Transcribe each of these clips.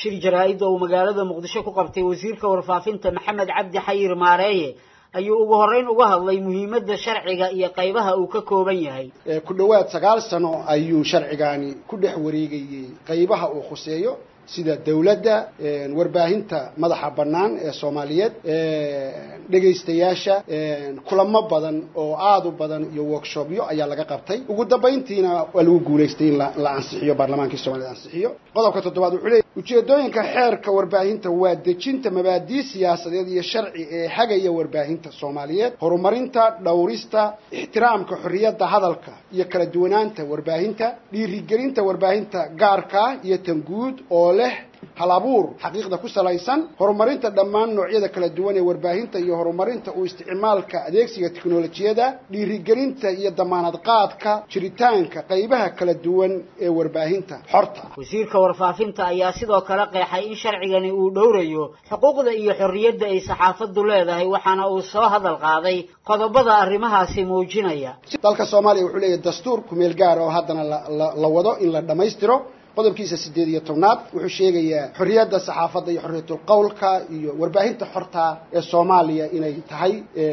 shir jaraa-id oo uu magaalada muqdisho ku qabtay wasiirka warfaafinta maxamed cabdi xayir maareeye ayuu ugu horreyn uga hadlay muhiimadda sharciga iyo qaybaha uu ka kooban yahay ku dhowaad sagaal sano ayuu sharcigaani ku dhex wareegayey qaybaha uu khuseeyo sida dawladda warbaahinta madaxa bannaan ee soomaaliyeed dhegaystayaasha kulamo badan oo aada u badan iyo workshopyo ayaa laga qabtay ugu dambayntiina waa lagu guulaystay in la ansixiyo baarlamaankii soomaaliyed ansixiyo qodobka toddobaad wuxuu leeyay ujeedooyinka xeerka warbaahinta waa dejinta mabaadii siyaasadeed iyo sharci ee hagaya warbaahinta soomaaliyeed horumarinta dhowrista ixtiraamka xorriyadda hadalka iyo kala duwanaanta warbaahinta dhiirigelinta warbaahinta gaarka iyo tan guud oo leh hal abuur xaqiiqda ku salaysan horumarinta dhammaan noocyada kala duwan ee warbaahinta iyo horumarinta u isticmaalka adeegsiga teknolojiyada dhiirigelinta iyo damaanad qaadka jiritaanka qaybaha kala duwan ee warbaahinta xorta wasiirka warfaafinta ayaa sidoo kale qeexay in sharcigani uu dhowrayo xuquuqda iyo xorriyadda ay saxaafaddu leedahay waxaana uu soo hadal qaaday qodobada arrimahaasi muujinaya dalka soomaaliya wuxuu leeyahay dastuur kumeel gaar oo haddana la wado in la dhammaystiro qodobkiisa sideed iyo tobnaad wuxuu sheegayaa xorriyadda saxaafadda iyo xorriyatul qowlka iyo warbaahinta xorta ee soomaaliya inay tahay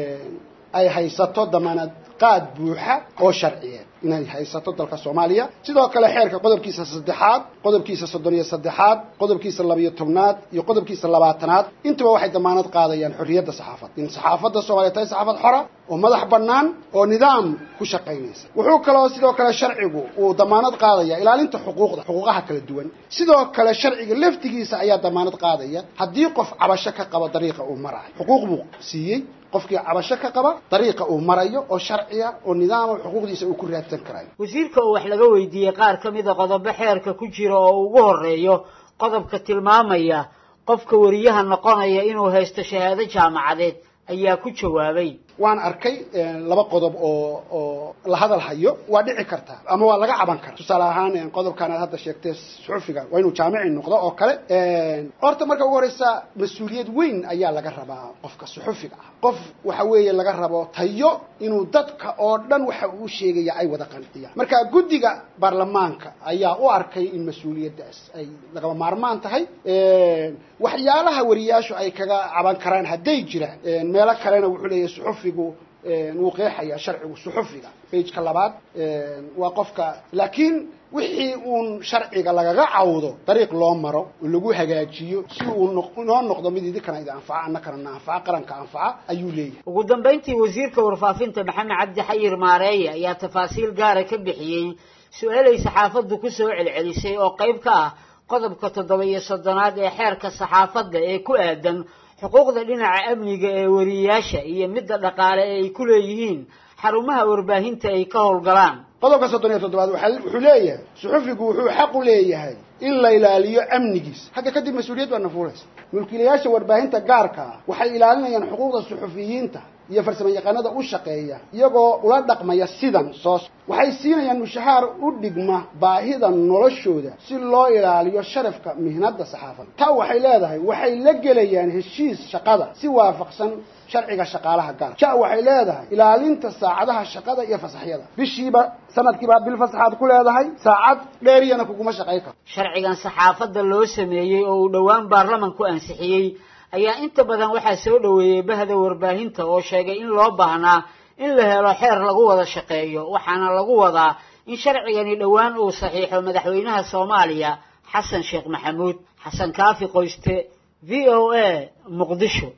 ay haysato damaanad qaad buuxa oo sharciyeed inay haysato dalka soomaaliya sidoo kale xeerka qodobkiisa saddexaad qodobkiisa soddon iyo saddexaad qodobkiisa labiyo tobnaad iyo qodobkiisa labaatanaad intuba waxay damaanad qaadayaan xorriyadda saxaafadda in saxaafadda soomaaliya tahay saxaafad xora oo madax bannaan oo nidaam ku shaqaynaysa wuxuu kaloo sidoo kale sharcigu uu damaanad qaadaya ilaalinta xuquuqda xuquuqaha kala duwan sidoo kale sharciga laftigiisa ayaa damaanad qaadaya haddii qof cabasho ka qabo dariiqa uu marayo xuquuq buu siiyey qofkii cabasho ka qaba dariiqa uu marayo oo sharciya oo nidaama xuquuqdiisa uu ku raadsan karayo wasiirka oo wax laga weydiiyey qaar ka mida qodobo xeerka ku jira oo ugu horeeyo qodobka tilmaamaya qofka wariyaha noqonaya inuu haysto shahaado jaamacadeed ayaa ku jawaabay waan arkay laba qodob oo oo la hadal hayo waa dhici karta ama waa laga caban karaa tusaale ahaan qodobkan aad hadda sheegtay suxufiga waa inuu jaamici noqdo oo kale horta marka ugu horeysa mas-uuliyad weyn ayaa laga rabaa qofka suxufiga ah qof waxa weeye laga rabo tayo inuu dadka oo dhan waxa uu sheegaya ay wada qanciyaan marka guddiga baarlamaanka ayaa u arkay in mas-uuliyaddaas ay lagaba maarmaan tahay waxyaalaha wariyaashu ay kaga caban karaan hadday jiraan meelo kalena wuxuu leeyahay suxufigu wuu qeexayaa sharcigu suxufiga bageka labaad waa qofka laakiin wixii uun sharciga lagaga cawdo dariiq loo maro oo lagu hagaajiyo si uu noo noqdo mid idinkana idi anfaca annakana na anfaca qaranka anfaca ayuu leeyahay ugu dambayntii wasiirka warfaafinta maxamed cabdi xayir maareeye ayaa tafaasiil gaara ka bixiyey su-aalay saxaafaddu ku soo celcelisay oo qayb ka ah qodobka toddoba iyo soddonaad ee xeerka saxaafadda ee ku aadan xuquuqda dhinaca amniga ee wariyayaasha iyo midda dhaqaale ee ay ku leeyihiin xarumaha warbaahinta ay ka howlgalaan qodobka soddon iyo toddobaad wuxuu leeyahay suxufigu wuxuu xaq u leeyahay in la ilaaliyo amnigiisa hadda kadib mas-uuliyad baa nafuulaysa mulkiilayaasha warbaahinta gaarka ah waxay ilaalinayaan xuquuqda suxufiyiinta iyo farsamo yaqaanada u shaqeeya iyagoo ula dhaqmaya sidan soos waxay siinayaan mushahaar u dhigma baahida noloshooda si loo ilaaliyo sharafka mihnada saxaafadda taa waxay leedahay waxay la gelayaan heshiis shaqada si waafaqsan sharciga shaqaalaha gaar ja waxay leedahay ilaalinta saacadaha shaqada iyo fasaxyada bishiiba sanadkiiba bil fasaxaad ku leedahay saacad dheeriyana kuguma shaqay karo sharcigan saxaafadda loo sameeyey oo uu dhowaan baarlamanku ansixiyey ayaa inta badan waxaa soo dhoweeyey bahda warbaahinta oo sheegay in loo baahnaa in la helo xeer lagu wada shaqeeyo waxaana lagu wadaa in sharcigani dhowaan uu saxiixo madaxweynaha soomaaliya xasan sheekh maxamuud xasan kaafi qoyste v o a muqdisho